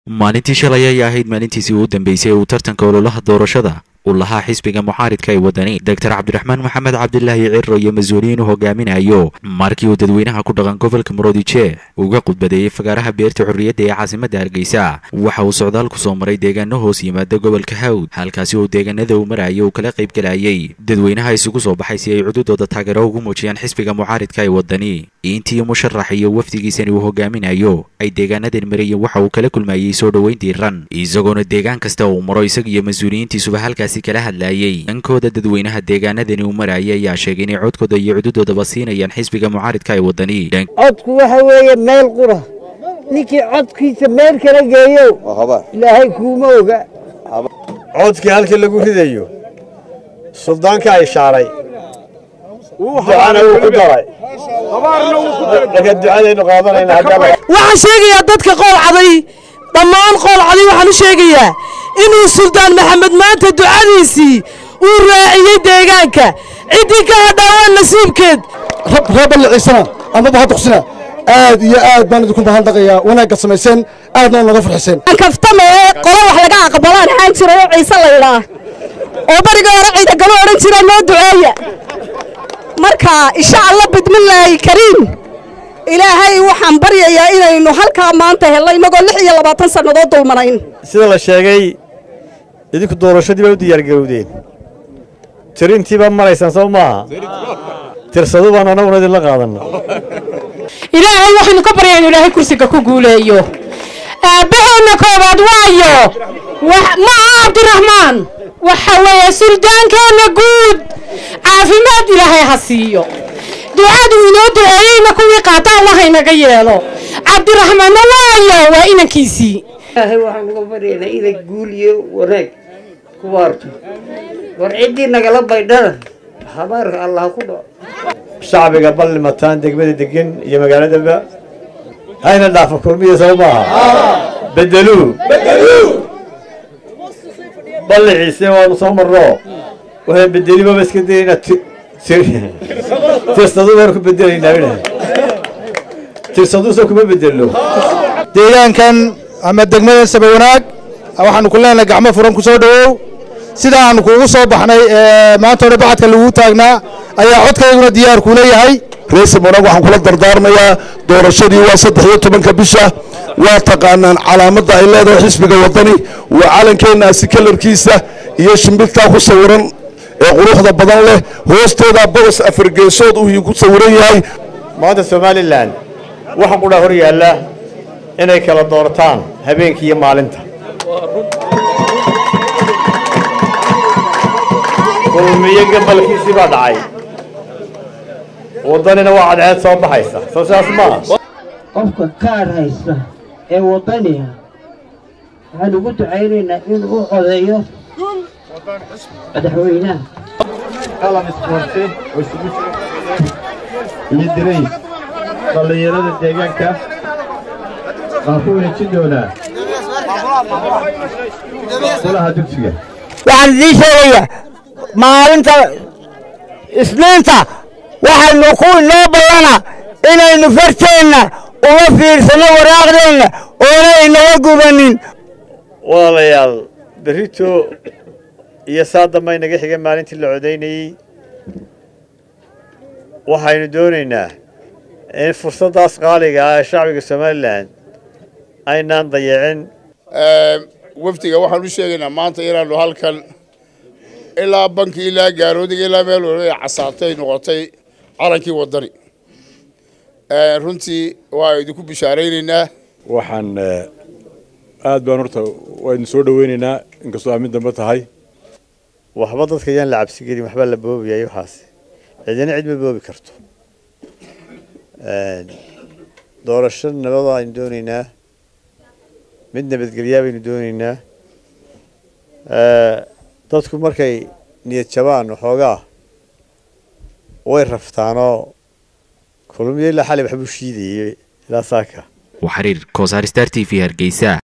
maalintii shalay ayay ahayd maalintiisii u dambeysay ee uu tartanka ololaha doorashada uu lahaa xisbiga mucaaridka ee wadani doctor cabdiraxmaan maxamed cabdilaahi ciro iyo mas-uuliyiin u hogaaminayo markii uu dadweynaha ku dhaqan gobolka muroodijeex uga khudbadeeyey fagaaraha beerta xorriyadda ee caasimadda hargeysa waxa uu socdaal ku soo maray deegaano hoos yimaada gobolka hawd halkaasi oo deegaanada uu maraya uu kala qayb galayay dadweynaha isugu soo baxay si ay cududooda taageero ugu muujiyaan xisbiga mucaaridka ee wadani intii musharax iyo wafdigiisani uu hogaaminayo ay deegaanadan marayeen waxa uu kala kulmayey soo dhoweyn diiran isagoona deegaan kasta uu maro isaga iyo mas-uuliyiintiisuba halkaasi kala hadlayay dhankooda dadweynaha deegaanadani uu marayay ayaa sheegay inay codkooda iyo cududoodaba siinayaan xisbiga mucaaridka ee wadani codku waxa weeye meel qura ninkii codkiisa meel kala geeyo ilaahay kuuma oga codkii halkii lagu ridayo suldaanka ay shaaray ducana wuu ku daray marka ducadaynu qaadanayna waxaan sheegayaa dadka qoolcaday dhammaan qoolcaday waxaan u sheegayaa inuu suldaan maxamed maanta ducadiisii uu raaciyey deegaanka ciddii ka hadhaa waa nasiibkeed ree balliciisana amaba ha duqsina aad iyo aad baan idinku mahadnaqayaa wanaagga samayseen aadna naga farxiseen kaftame qolo wax laga aqbalaan ahaan jira oo ciise la yidhaa oo bariga hore ciidagalo odhan jira noo duceeya marka insha allah bidmillaahi kariim ilaahay waxaan baryayaa inaynu halkaa maanta helno innagoo lix iyo labaatan sannadood dulmanayn sida la sheegay idinku doorashadii baa u diyaargarowdeen tirintiibaa maraysaan soo maaha tirsadu baan annaguna idinla qaadanna ilaahay waxaynu ka baryaa inu ilaahay kursiga ku guuleeyo aabbaheenna koowaad waayo ma aha cabdiraxmaan waxa weeye suldaankeenna guud caafimaad ilaahay ha siiyo ducadu inoo duceeyeyna kuwii qaata allah inaga yeelo cabdiraxmaanna waayo waa inankiisii ilaahay waxaan uga baryaynaa inay guul iyo wanaag ku waarto war ciddii nagala baydhana habaarka allah ku dhaco shacbiga ballimataan degmada degan iyo magaaladaba hayna dhaafa kulmiya soo maaha bedeluu balliciise waanu soo marno waxaan bedelibaba iska dayaynaa tirsadu baan ku bedelaynaa tirsaduusa kuma bedelno deegaankan ama degmadan saba wanaag waxaanu ku leenahay gacmo furan ku soo dhowow sida aanu kuugu soo baxnay maanta hore bacadka lagu taagnaa ayaa codkayguna diyaar kuu leeyahay reesam wanaag waxaan kula dardaarmayaa doorashadii waa saddex iyo tobanka bisha waa taqaanaan calaamadda ay leedahay xisbiga waddani waa calankeennaasi kalarkiisa iyo shimbirtaa ku sawiran ee quruxda badan leh hoosteedaa bodos afargeesood uu ku sawiran yahay maanta somalilan waxa qudhaa hor yaalla inay kala doortaan habeenkii iyo maalinta kulmiyo gabalkiisii baa dhacay waddanina waa cadceed soo baxaysa soo sidaas maaha qofka kaadh haysta ee waddaniga waxaan ugu ducaynaynaa inuu u codeeyo madaxweynaha qalan isboorti oo isugu jira iyo dirays dhallinyarada deegaanka baan ku wareejin doonaa golaha dugsiga waxaan idiin sheegayaa maalinta isniinta waxaynu ku inoo ballana inaynu farteenna uga fiirsanno waraaqdeenna oona inaga gubanin walaalayaal berrito iyo saa damba inaga xiga maalintii la codaynayey waxaynu doonaynaa in fursaddaas qaaliga ah ee shacbiga somalilan aynaan dayacin wafdiga waxaan u sheegaynaa maanta inaannu halkan ilaa banki ilaa gaaroodiga ilaa meel waliba casaatay noqotay calankii waddani runtii waa idinku bishaaraynaynaa waxaan aad baan horta waynu soo dhoweynaynaa inkastoo aamin dambe tahay waxba dadka yaan la cabsi gelin waxbaa la boobiyay waxaas cidina cid ma boobi karto doorasho nabada aynu doonaynaa mid nabadgelyaa baynu doonaynaa dadku markay niyad jabaan waxoogaa way raftaanoo kulmiyo ilaa xalay waxbuu shiidayey ilaa saaka waa xiriir koosaar star t v hargeysa